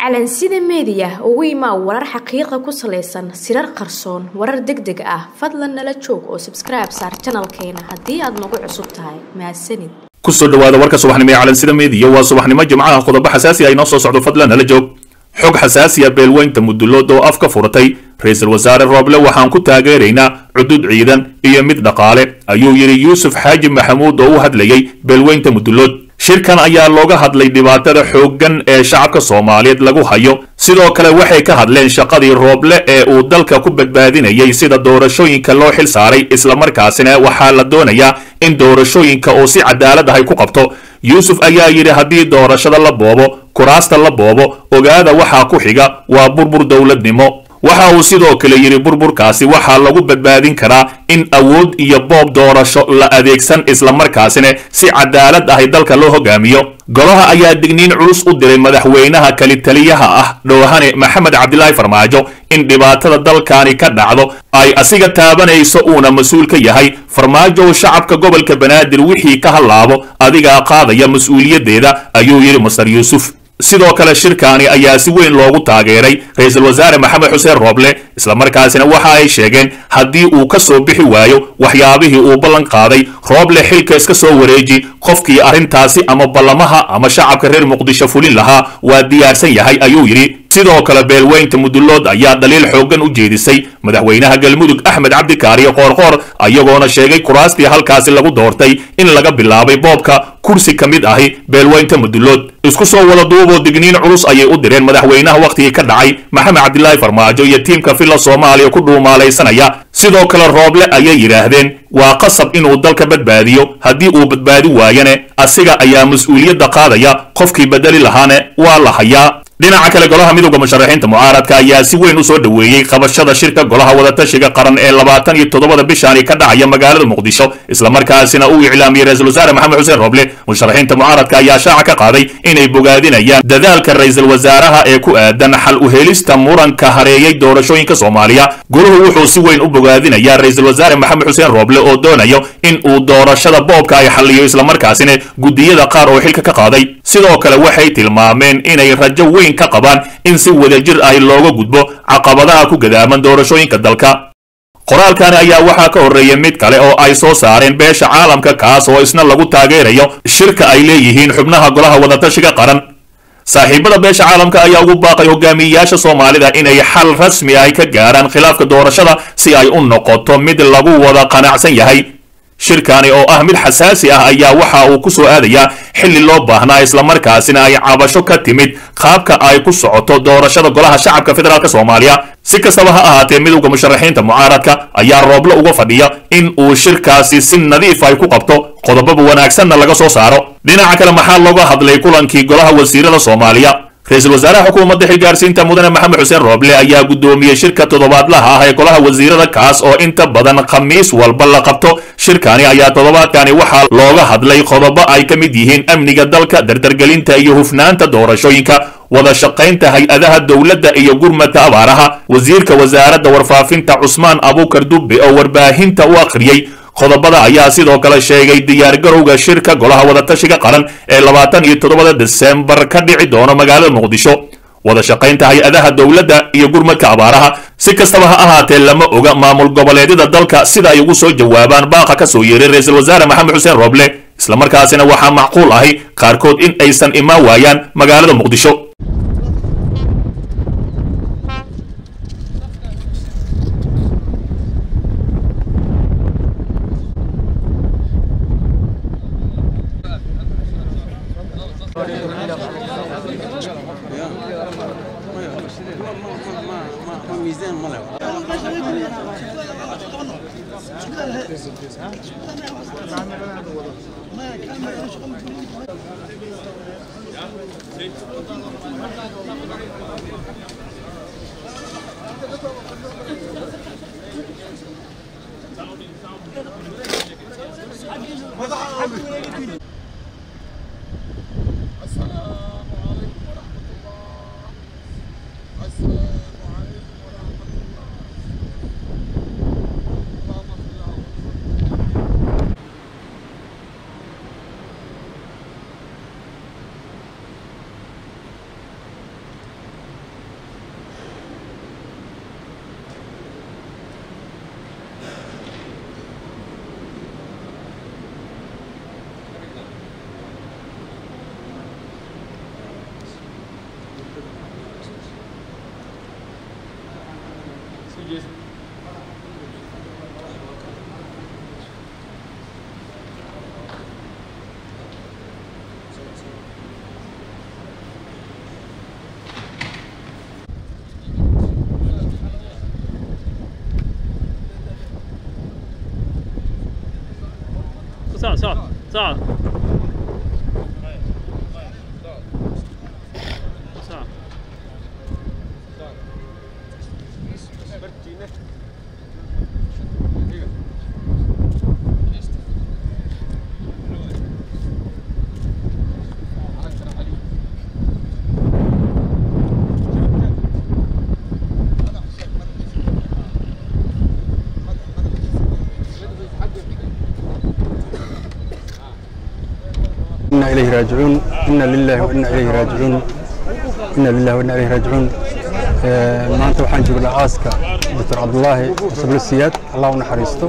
calansida meediya ugu imaa warar xaqiiqa ku salaysan sirar qarsoon warar deg deg ah fadlan nala joog oo sabskribe saar janalkeena haddii aad nagu cusub tahay mahadsanid kusoo dhawaada warka subaxnimo ee calansida meediya waa subaxnimo jimcaha qodobo xasaasi ah inoo soo socdo fadlan nala joog xog xasaasiya beelweynta mudulood oo afka furatay ra-iisul wasaare rooble waxaan ku taageeraynaa cudud ciidan iyo mid dhaqaale ayuu yidhi yuusuf xaaji maxamuud oo u hadlayay beelweynta mudulood shirkan ayaa looga hadlay dhibaatada xooggan ee shacabka soomaaliyeed lagu hayo sidoo kale waxay ka hadleen shaqadii rooble ee uu dalka ku badbaadinayay sida doorashooyinka loo xil saaray islamarkaasina waxaa la doonayaa in doorashooyinka uu si cadaalad ahay ku qabto yuusuf ayaa yidhi haddii doorashada la boobo kuraasta la boobo ogaada waxaa ku xiga waa burbur dowladnimo waxa uu sidoo kale yidhi burburkaasi waxaa lagu badbaadin karaa in awood iyo boob doorasho la adeegsan islamarkaasina si cadaalad ahay dalka loo hogaamiyo golaha ayaa digniin culus u diray madaxweynaha kalitaliyaha ah dhoohane maxamed cabdilaahi farmaajo in dhibaatada dalkani ka dhacdo ay asiga taabanayso uuna mas-uul ka yahay farmaajow shacabka gobolka banaadir wixii ka hallaabo adigaa qaadaya mas-uuliyaddeeda ayuu yidhi masar yuusuf sidoo kale shirkaani ayaa si weyn loogu taageeray ra-iisul wasaare maxamed xuseen rooble islamarkaasina waxa ay sheegeen haddii uu ka soo bixi waayo waxyaabihii uu ballan qaaday rooble xilka iska soo wareeji qofkii arrintaasi ama ballamaha ama shacabka reer muqdisho fulin lahaa waa diyaarsan yahay ayuu yidhi sidoo kale beelweynta mudulood ayaa daliil xooggan u jeedisay madaxweynaha galmudug axmed cabdikaariyo qoorqoor ayagoona sheegay kuraastii halkaasi lagu doortay in laga bilaabay boobka kursi ka mid ahi beelweynta mudulood isku soo wada duuboo digniin culus ayay u direen madaxweynaha wakhtigii ka dhacay maxamed cabdilaahi farmaajo iyo tiimka villa soomaaliya ku dhuumaalaysanaya sidoo kale rooble ayay yidhaahdeen waa qasab inuu dalka badbaadiyo haddii uu badbaadi waayane asiga ayaa mas-uuliyadda qaadaya qofkii bedeli lahaane waa la hayaa dhinaca kale golaha midowda musharaxiinta mucaaradka ayaa si weyn u soo dhoweeyey qabashada shirka golaha wadatashiga qaran ee labaatan iyo toddobada bishaani ka dhacaya magaalada muqdisho islamarkaasina uu iclaamiyey ra-iisul wasaare maxamed xuseen rooble musharaxiinta mucaaradka ayaa shaaca ka qaaday inay bogaadinayaan dadaalka ra-iisul wasaaraha ee ku aadan xal u helista muranka hareeyay doorashooyinka soomaaliya goluhu wuxuu si weyn u bogaadinayaa ra-iisul wasaare maxamed xuseen rooble oo doonayo in uu doorashada boobka ay xalliyo islamarkaasina guddiyada qaar oo xilka ka qaaday sidoo kale waxay tilmaameen inay rajo weyn ka qabaan in si wadajir ah looga gudbo caqabadaha ku gadaaman doorashooyinka dalka qoraalkani ayaa waxaa ka horreeyay mid kale oo ay soo saareen beesha caalamka kaas oo isna lagu taageerayo shirka ay leeyihiin xubnaha golaha wadatashiga qaran saaxiibada beesha caalamka ayaa ugu baaqay hogaamiyeyaasha soomaalida inay xal rasmi ah ka gaaraan khilaafka doorashada si ay u noqoto mid lagu wada qanacsan yahay shirkani oo ah mid xasaasi ah ayaa waxa uu ku soo aadayaa xilli loo baahnaa islamarkaasina ay cabasho ka timid qaabka ay ku socoto doorashada golaha shacabka federaalk soomaaliya si kastaba ha ahaatee midowda musharaxiinta mucaaradka ayaa rooble uga fadhiya in uu shirkaasi si nadiif ay ku qabto qodobaba wanaagsanna laga soo saaro dhinaca kale maxaa looga hadlay kulankii golaha wasiirada soomaaliya ra-iisul wasaaraha xukuumadda xilgaarsiinta mudane maxamed xuseen rooble ayaa guddoomiyey shirka toddobaadlaha ah ee golaha wasiirada kaas oo inta badan khamiis walba la qabto shirkani ayaa toddobaadkani waxaa looga hadlay qodobo ay ka mid yihiin amniga dalka dardargelinta iyo hufnaanta doorashooyinka wada shaqaynta hay-adaha dowladda iyo gurmadka abaaraha wasiirka wasaaradda warfaafinta cusmaan abuukar dubbe oo warbaahinta u akhriyey qodobada ayaa sidoo kale sheegay diyaargarowga shirka golaha wadatashiga qaran ee labaatan iyo toddobada desembar ka dhici doono magaalada muqdisho wada shaqaynta hay-adaha dowladda iyo gurmadka abaaraha si kastaba ha ahaatee lama oga maamul goboleedyada dalka sida ay ugu soo jawaabaan baaqa ka soo yeeray ra-iisul wasaare maxamed xuseen rooble islamarkaasina waxaa macquul ahi qaarkood in aysan imaan waayaan magaalada muqdisho صعد صعد صعد صعد إنا إليه راجعون إنا لله وإنا إليه راجعون إنا لله وإنا إليه راجعون آه، maanta waxaan joognaa aaska doctor cabdulaahi cusublo siyaad allah u naxariisto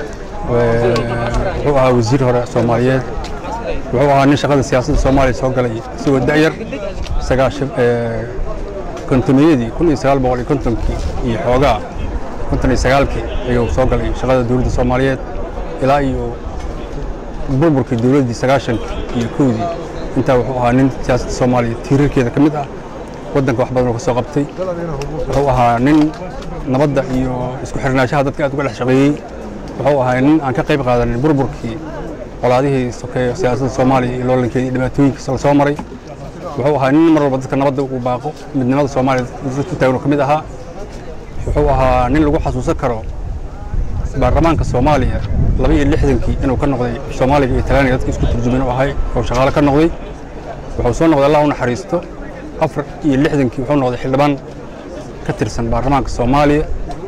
Ee, wuxuu ahaa wasiir hore soomaaliyeed wuxuu ahaa nin shaqada siyaasadda soomaaliya soo galay isagoo da'yar sagaashan ee, kontoniyadii kun iyo sagaal boqol iyo kontonkii iyo xoogaa konton iyo sagaalkii ayuu soo galay shaqada dowladda soomaaliyeed ilaa iyo burburkii dowladdii sagaashankii iyo kowdii intaa wuxuu ahaa nin siyaasadda soomaaliya tiirarkeeda ka mid ah waddanka wax badan oo ka soo qabtay wuxuu ahaa nin nabadda iyo isku xirnaanshaha dadka aad uga dhex shaqeeyey wuxuu ahaa nin aan ka qayb qaadanin burburkii colaadihii sokeeyo siyaasadda soomaaliya iyo loolankeeda iyo dhibaatooyinkiisa la soo maray wuxuu ahaa nin mar walba dadka nabadda uu baaqo midnimada soomaaliya dadka u taagan oo ka mid ahaa wuxuu ahaa nin lagu xasuusan karo baarlamaanka soomaaliya laba iyo lixdankii inuu ka noqday soomaaliga iyo talyaaniga dadka isku turjumin u ahay oo shaqaale ka noqday wuxuu soo noqday allah u naxariisto afar iyo lixdankii wuxuu noqday xildhibaan ka tirsan baarlamaanka soomaaliya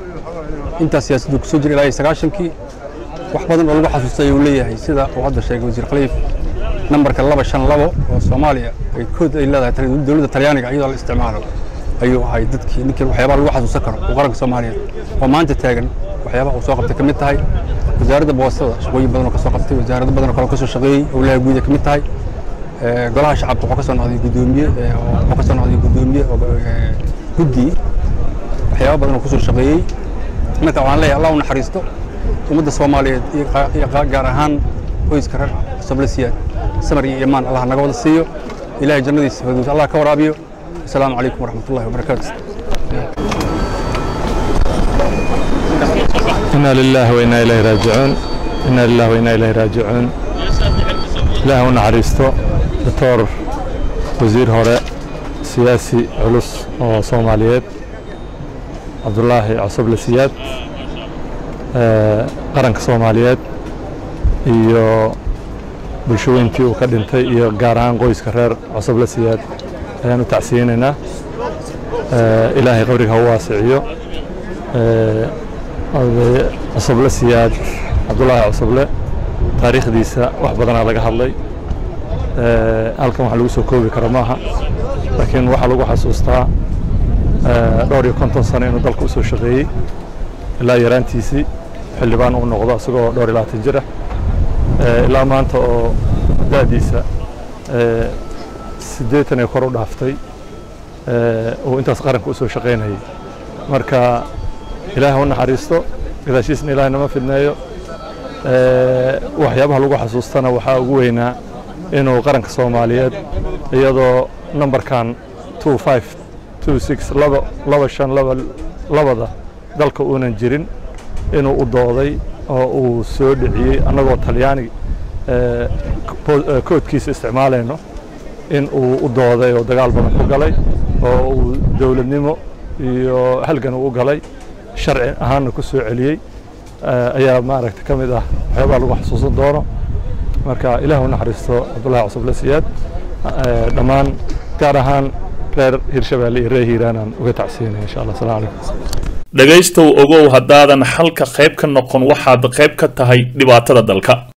intaas siyaasaddu kusoo jira ilaa iyo sagaashankii wax badan oo lagu xasuustay ayuu leeyahay sida uu hadda sheegay wasiir khaliif nambarka laba shan labo oo soomaaliya ay kood ay leedahay tal- dowladda talyaaniga iyadoo la isticmaalo ayuu ahay dadkii ninkii waxyaabaha lagu xasuusan karo oo qaranka soomaaliyeed oo maanta taagan waxyaabaha uu soo qabtay ka mid tahay wasaaradda boostada shaqooyin badan oo ka soo qabtay wasaarado badan oo kale oo ka soo shaqeeyey owlaha guud ay ka mid tahay Ee, golaha shacabka wuxuu ka soo noqday guddoomiye ee, oo- wuxuu ka soo noqday guddoomiye oo, ee, guddi waxyaabo badan oo kusoo shaqeeyey marka waxaan leeyahay allah u naxariisto ummadda soomaaliyeed iyo qa- iyo qa- gaar ahaan qoyska reer soble siyaad samar iyo imaan allah naga wada siiyo ilaahay jannadiisa firdaws allah ka waraabiyo asalaamu calaykum waraxmatullahi wabarakaatu إنا لله وإنا إليه راجعون إنا لله وإنا إليه راجعون إله ونحريستو دكتور وزير هراء سياسي علوس oo Soomaaliyeed Cabdullaahi Cusub Siyaad ee qaranka Soomaaliyeed iyo bulshooyinkii uu ka dhintay iyo gaar ahaan qoyska reer Cusub Siyaad ayaan u tacsiinaynaa ee ilaahay qabriga ha u waasiciyo ee oday cusuble siyaad cabdulaahi cusuble taariikhdiisa wax badanaa laga hadlay Ee, halkan wax lagu soo koobi karo maaha laakiin waxaa lagu xasuustaa ee, dhowr iyo konton sano inuu dalka usoo shaqeeyey ilaa yaraantiisii xildhibaan uu noqdo isagoo dhowr iyo labaatan jir ah Ee, ilaa maanta oo da'diisa ee, siddeetan ee kor u dhaaftay ee, uu intaas qaranka usoo shaqaynayay marka ilaahay u naxariisto gadaashiisna ilaahay nama fidneeyo Ee, waxyaabaha lagu xasuustana waxaa ugu weynaa inuu qaranka soomaaliyeed iyadoo nambarkan two five two six laba laba shan laba labada dalka uunan jirin inuu u dooday oo uu soo dhiciyey annagoo talyaani ee, po- ee, koodkiisa isticmaalayno in uu u dooday oo dagaal badan ku galay oo uu dowladnimo iyo halgan uu u galay sharci ahaanna ku soo celiyey eh, ayaa maaragta ka mid ah waxyaabaha lagu xasuusan doono marka ilaah u naxariisto cabdullaahi cusuble siyaad eh, dhammaan gaar ahaan reer hirshabeelle iyo reer hiiraanaan uga tacsiinaya insha allah asalaamu calaykum dhegaystow ogow haddaadan xalka qayb ka noqon waxaad qayb ka tahay dhibaatada dalka